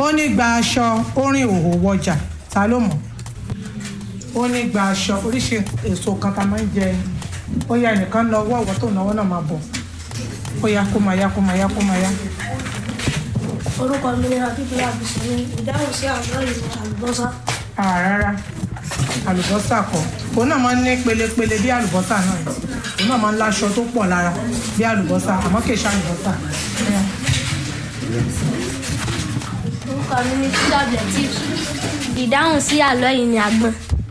ó ní gba aṣọ orin òhò wọjà ta ló mọ̀ ó ní gba aṣọ oríṣi èso kan tá a máa ń jẹ ó yá ẹnìkan lọ wọ́ ọ̀wọ́ tó náwó náà máa bọ̀ ó yá kó máa yá kó máa yá kó máa yá. orúkọ mi ni akíkúlé àbísí ní ìdáhùn sí àlọ́ ìlú àlùbọ́sà Ah, rárá àlùbọ́sà kọ́ òun náà máa ń ní pelepele bí àlùbọ́sà náà ni. òun náà máa ń láṣọ tó pọ̀ lára bí àlùbọ́sà àmọ́ kì í ṣe àlùbọ́sà. Ó yá. orúkọ mi ni tíjà blẹtí ìdáhùn sí àlọ́ yìí ni àgbọn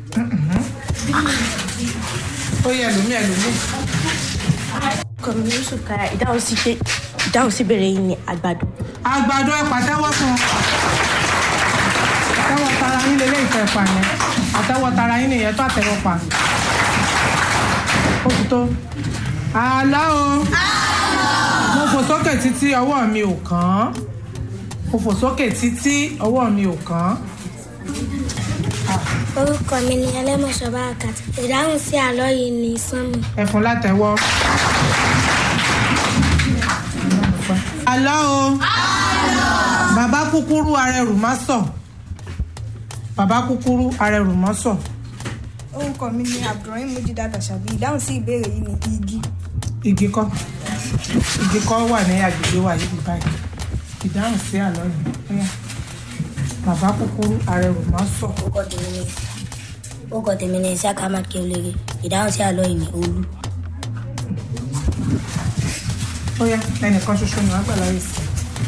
ó yẹ ẹlòmíì ẹlòmíì orúkọ mi ni yusuf kaya ìdáhùn sí pé ìdáhùn sí bèrè yìí ni àgbàdo àgbàdo ẹ pàtẹ́wọ́ fún un àtẹ́wọ́ tara yín lélẹ́ ìfẹ́ pa yẹn àtẹ́wọ́ tara yín nìyẹn tó àtẹ́wọ́ pa ó ti tó àlọ́ o mo fò sókè títí ọwọ́ mi ò kàn án mo fò sókè títí ọwọ́ mi ò kàn án orúkọ mi ni ẹlẹ́mọ̀ṣọ́ bárakàtì ìdáhùn sí àlọ́ yìí ni sánmù ẹfun látẹ̀wọ́. àlọ́ o bàbá kúkúrú arẹrù má sọ bàbá kúkúrú arẹrù má sọ orúkọ mi ni abdulrahim mujida tàṣàbí ìdáhùn sí ìbéèrè yìí ni igi igi kọ́ igi kọ́ wà ní agbègbè wa yìí báyìí ìdáhùn sí àlọ́ yìí Óyá. bàbá kúkúrú arẹrù má sọ orúkọ tèmi ni orúkọ tèmi ni isaac ahmad keolere ìdáhùn sí àlọ́ yìí ni olú Óyá ẹnìkan ṣoṣo ni wọ́n gbà láyé sí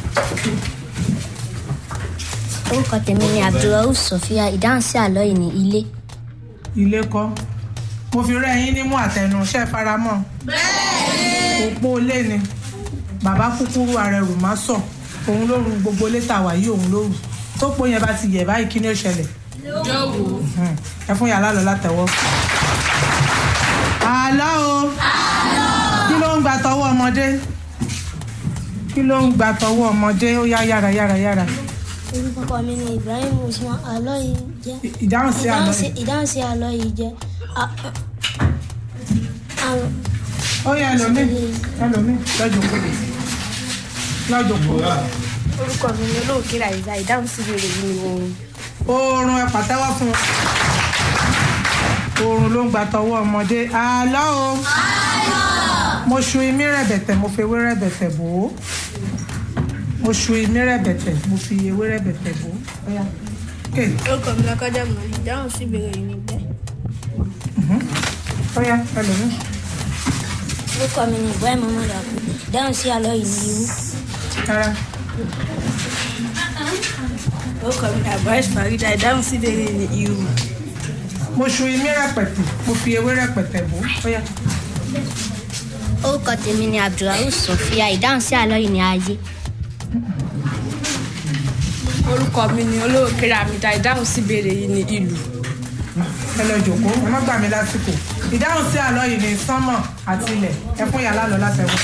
orúkọ tèmi ni abdulrahuf sofia ìdáhùn sí àlọ́ yìí ni ilé ilé kọ́ mo fi rẹ́ yín nímú àtẹnu ṣẹ́ faramọ́ òpó ilé ni bàbá kúkúrú arẹrù má sọ òun ló ru gbogbo létà wà yìí òun ló rù tó pọ̀ yẹn bá ti yẹ̀ báyìí kí ni ó ṣẹlẹ̀ Mhm. ẹ fún yàrá lọ látẹ̀wọ́. àlọ́ o kí ló ń gba tọwọ́ ọmọdé kí ló ń gba tọwọ́ ọmọdé ó yá yára yára yára orúkọ mi ni ibrahim usman àlọ́ yìí jẹ́ ìdáhùn sí àlọ́ yìí. ìdáhùn sí àlọ́ yìí jẹ́ ó yá ẹlòmíì ẹlòmíì lọ́jọ́ kò lọ́jọ́ kò. orúkọ mi ni olóòkè ràìzà ìdáhùn sí bèrè yìí ni oorun oorun ẹ pàtẹ́wọ́ fún un oorun ló ń gba tọwọ́ ọmọdé àlọ́ o mo ṣu imí rẹ̀bẹ̀tẹ̀ mo fi ewé rẹ̀bẹ̀tẹ̀ bò ó mo ṣu imí rẹ̀bẹ̀tẹ̀ mo fi ewé rẹ̀bẹ̀tẹ̀ bò ó Ó yá. ké orúkọ mi lákọjá mọ ìdáhùn sí bèrè yìí ni bẹ́ẹ̀ ó yá ẹlòmíì orúkọ mi ni ibrahim muhammad abu ìdáhùn sí àlọ́ yìí ni irú rárá orúkọ mi ni abdulrahman farida ìdáhùn sí bèrè yìí ni irú mo ṣu imí rẹ̀pẹ̀tẹ̀ mo fi ewé rẹ̀pẹ̀tẹ̀ bò ó Ó yá. orúkọ tèmi ni abdulrahuf sofia ìdáhùn sí àlọ́ yìí ni ayé orúkọ mi ni olóòkè ràmìdá ìdáhùn sí bèrè yìí ni ìlú ẹ lọ jòkó ẹ má gbà mí lásìkò ìdáhùn sí àlọ́ yìí ni sánmọ̀ àti ilẹ̀ ẹ fún yàrá lọ látẹ̀wọ́.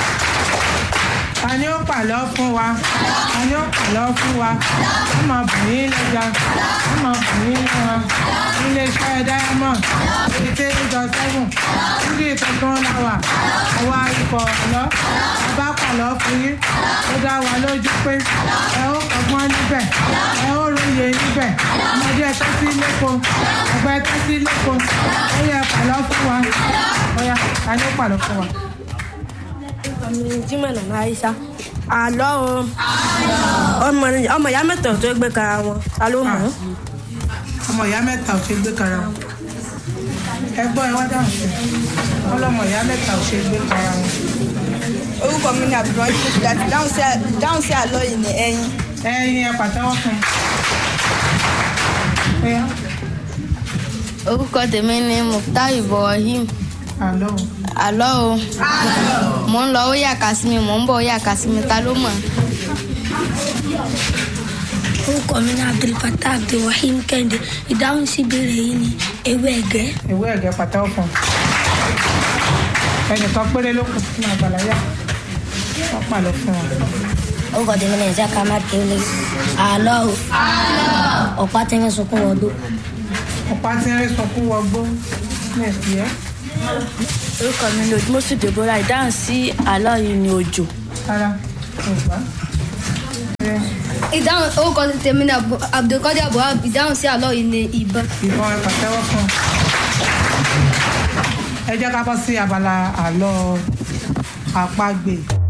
ta ni ó pàlọ́ fún wa ta ni ó pàlọ́ fún wa wọ́n máa bù yín lẹ́jà wọ́n máa bù yín lẹ́wọ̀n nílé iṣẹ́ diamond eighty eight dot seven níbi ìtọ́gbọ́n la wà àwa ikọ̀ ọ̀lọ́ bàbá pàlọ́ fún yín ó dá wa lójú pé ẹ ó kọ́gbọ́n níbẹ̀ ẹ ó róye níbẹ̀ ọmọdé ẹ tẹ́tí lẹ́kọ̀ọ́ ẹgbẹ́ tẹ́tí lẹ́kọ̀ọ́ ó yẹ pàlọ́ fún wa ó yá ta ni ó pàlọ́ fún wa. orúkọ mi ni jimoh nana aisha àlọ́ o ọmọ ọmọ ìyá mẹ́tọ̀ tó gbé kara wọn ta ló mọ̀ ọ́ ọmọ ìyá mẹ́ta ò ṣe gbé kara wọn ẹ gbọ́ ẹ wá dáhùn sí i ọlọ́mọ ìyá mẹ́ta ò ṣe gbé kara wọn. orúkọ mi ni abdulrahim mujida ìdáhùn sí ìdáhùn sí àlọ́ yìí ni ẹyin ẹyin ẹ pàtẹ́wọ́ fún un. Ó yá, orúkọ tèmi ni mukhtar ibrahim àlọ́ o. àlọ́ o mò ń lọ ó yà ká sí mi mò ń bọ̀ ó yà ká sí mi ta ló mọ̀ orúkọ mi ni abdulfatah abdulrahim kẹ́hìndé ìdáhùn sí ìbéèrè yìí ni ewé ẹ̀gẹ́ ìwé ẹ̀gẹ́ pàtẹ́wọ́ fún un. ẹnìkan péré ló kù sínú àgbàláyà wọ́n pàlọ́ fún wọn. orúkọ tèmi ni isaac ahmad keolere àlọ́ o ọ̀pá tẹ́lẹ̀ sunkún wọ́dọ̀ ọ̀pá tí ń rí sunkún wọgbó nẹ̀sì ẹ́ orúkọ mi ni odimosu deborah ìdáhùn sí àlọ́ yìí ni òjò rárá kò gbá. ìdáhùn orúkọ tèmi ni Abdu- abdulkadir abuhab ìdáhùn sí àlọ́ yìí ni ìbọn. ìbọn ẹ pàtẹ́wọ́ fún un. ẹ jẹ́ ká bọ́ sí abala àlọ́ àpagbè.